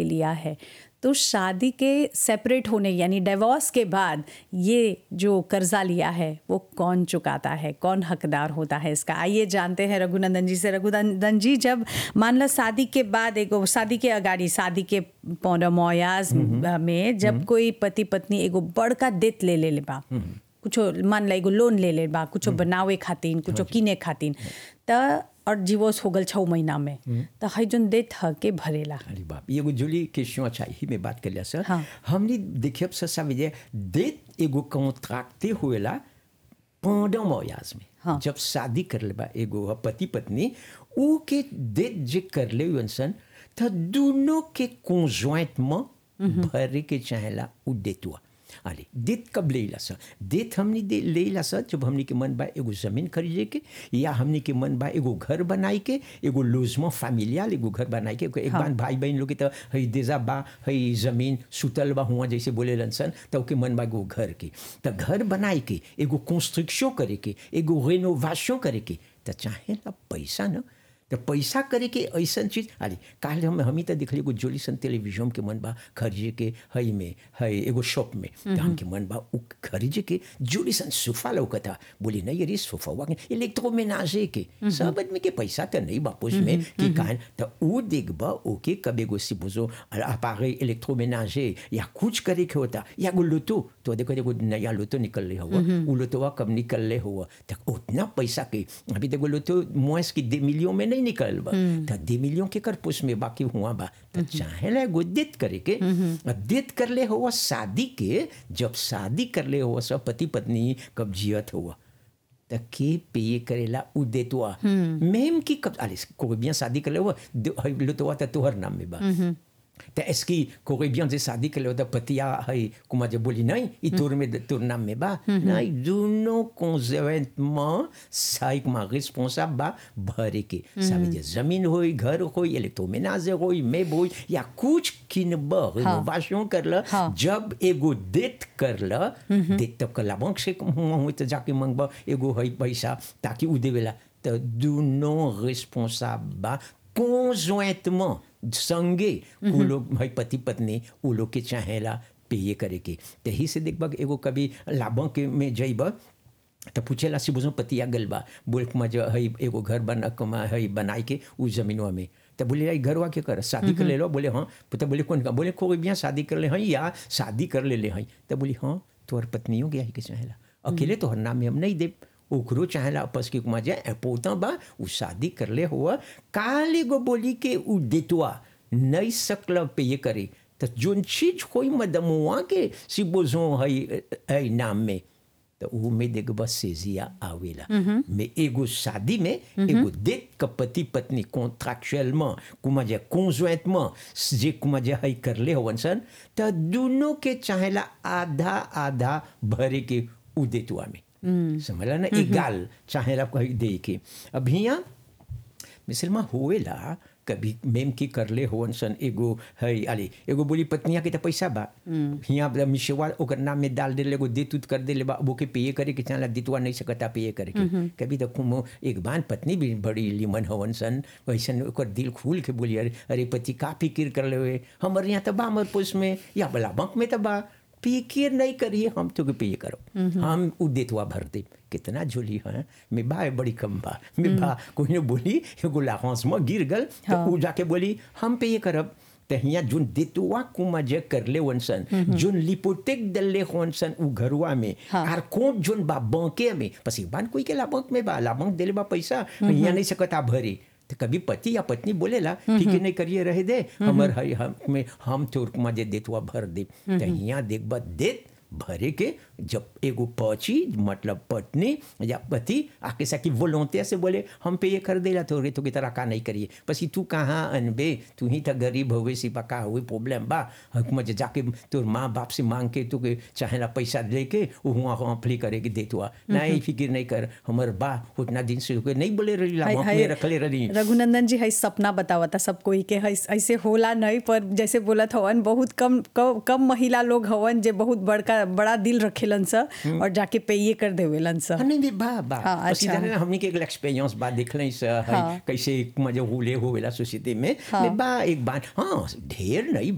लिया है तो शादी के सेपरेट होने यानी डिवोर्स के बाद ये जो कर्जा लिया है वो कौन चुकाता है कौन हकदार होता है इसका आइए जानते हैं रघुनंदन जी से रघुनंदन जी जब मान लो शादी के बाद एगो शादी के अगाड़ी शादी के पौना मोयाज में जब कोई पति पत्नी एगो बड़का देत ले ले ले बा कुछो मान ला एगो लोन ले ले बा कुछो बनावे खातिर कुछो किने खातिर त और डिवोर्स हो गल छः महीना में त है जोन देत ह के भरेला अरे बाप ये एगो जुली क्वेश्चन अच्छा ही में बात कर लिया सर हाँ। हमने देखिए सर समझे देत एगो कॉन्ट्रैक्टे हुएला pendant mariage में हाँ। जब शादी कर ले बा एगो पति पत्नी ऊ के देत जे कर ले सन त दोनों के conjointement भरे के चाहेला ऊ देतुआ अरे देत कब लेला सर देत हमने दे लेला सर जब हमने के मन बा एगो जमीन खरीदे के या हमने के मन बा एगो घर बनाई के एगो लोजमो फैमिलियल एगो घर बनाई के एक बार भाई बहन लोग के तो हई देजा बा हई जमीन सुतल बा हुआ जैसे बोले सन तो के मन बा एगो घर के तो घर बनाई के एगो कंस्ट्रक्शन करे के एगो रेनोवेशन करे के तो चाहे ना पैसा ना तो पैसा करे के ऐसा चीज अरे काल हम हम ही तो दिखली एगो जोली सन टेलीविजन के मन बा खरीजे के हई में हई एगो शॉप में तो हमके मन बा उ खरीजे के जोली सन सोफा लौकता बोली नहीं अरे सोफा हुआ इलेक्ट्रोमेनाजे के सब आदमी के पैसा तो नहीं बापूस में कि कान तो उ देखबा ओके कब एगो सी बोझो अपारे इलेक्ट्रोमेनाजे या कुछ करे के होता या एगो लोटो तो देखो देखो नया लोटो निकल रहे हुआ उ लोटोवा कब निकल रहे हुआ तो उतना पैसा के अभी देखो लोटो मोस की दे मिलियन में नहीं निकल बा तो दे मिलियन के कर पुस में बाकी हुआ बा तो चाहे ला एगो देत करे के अब देत कर ले हुआ शादी के जब शादी कर ले हुआ सब पति पत्नी कब जियत हुआ त के पे करेला उ देतवा मेम की कब अरे कोई bien शादी कर ले हुआ लुतवा त तोहर नाम में बा त एसकी कोई bien जे शादी कर ले हुआ पतिया है कुमा जे बोली नहीं ई तोर में तोर नाम में बा नहीं दोनों conjointement साइक मा रिस्पांसिबल बा भरे के ça veut dire जमीन होई घर होई इलेक्ट्रोमेनाजे होई मेब होई या कुछ किनब रिनोवेशन कर ल हाँ। जब एगो देत कर ल देत तब कला बैंक से हुआ तो जाके मंगबा एगो है पैसा ताकि उ देवेला तो दोनों रिस्पांसिबल बा conjointement संगे उ लोग है पति पत्नी उ लोग के चाहेला पे करे के तही से देखबा एगो कभी लाभों के में जइबा तो पूछेला सी बुझो पतिया गल बा बोल के मजा है एगो घर बना कमा है बनाई के उस जमीनवा में तो बोले यार घरवा के कर शादी कर ले लो बोले हाँ तो बोले कौन का बोले कोई भी शादी कर ले हैं या शादी कर ले ले हैं तो बोली हाँ तोहर पत्नियों गया ही के चाहेला अकेले तोहर नाम में हम नहीं दे ओकरो चाहेला आपस के कुमा जाए पोता बा उ शादी कर ले हुआ काले गो बोली के उ देतवा नहीं सकल पे ये करे तो जोन चीज कोई मदमुआ के सी बोझो है है नाम में तो उ में देख बस सेजिया आवेला में एगो शादी में एगो देख क पति पत्नी कॉन्ट्रैक्चुअलमें कुमा जे conjointement जे कुमा जे है करले होवन सन त दोनों के चाहेला आधा आधा भरे के उ देतुआ में समझला ना एगाल चाहेला कही दे के अब हिया मिसलमा होएला कभी मेम की करले होवन सन एगो है अरे एगो बोली पत्निया के तो पैसा बा हिया मिशवा ओकर नाम में डाल देले एगो देत उत कर देले बा वो के पे करे के चाला दितवा नहीं सकता पे करे के कभी तो कुमो एक बान पत्नी भी बड़ी लिमन होवन सन वैसन ओकर दिल खुल के बोली अरे अरे पति का फिक्र कर ले हुए हमर यहाँ तो बा हमर पुस में या बला बंक में तो बा फिक्र नहीं करिए हम तो पे करो हम उ देतवा भर दे कितना झोली है मैं बा बड़ी कम बा मैं बा कोई ने बोली एगो लाहौस में गिर गल तो उ जाके बोली हम पे ये करब त हिया जोन देतुआ कुमा जे करले वनसन जोन लिपोटेक दल्ले वनसन उ घरुआ में आर कोट जोन बा बंके में पसी बान कोई के ला बंक में बा ला बंक देले बा पैसा हिया नहीं सकता भरे तो कभी पति या पत्नी बोलेला फिक्र नहीं करिए रहे दे हमर हई हम में हम तोर कुमा जे देतुआ भर दे त हिया देखबा देत भरे के जब एगो पची मतलब पत्नी या पति आके सकी वोलोंते से बोले हम पे ये कर देला तो रे तो की तरह का नहीं करिए पसी तू कहाँ अनबे तू ही तो गरीब हुए सिपा का हुए प्रॉब्लम बा हुकूमत जाके तोर माँ बाप से मांग के तू के चाहेला पैसा लेके हुआ अप्लाई करे के देतुआ नहीं फिक्र नहीं कर हमर बा उतना दिन से नहीं बोले रही ला में रखले रही रघुनंदन जी है सपना बतावता सब कोई के है ऐसे होला नहीं पर जैसे बोलत हवन बहुत कम कम महिला लोग हवन जे बहुत बड़का बड़ा दिल रखेलन स और जाके पे ये कर देवेलन स नहीं भी बा बा हाँ, अच्छा हमने के एक एक्सपीरियंस बा देखले स हाँ। कैसे मजे हुले होवेला सोसाइटी में में बा एक बार हाँ ढेर नहीं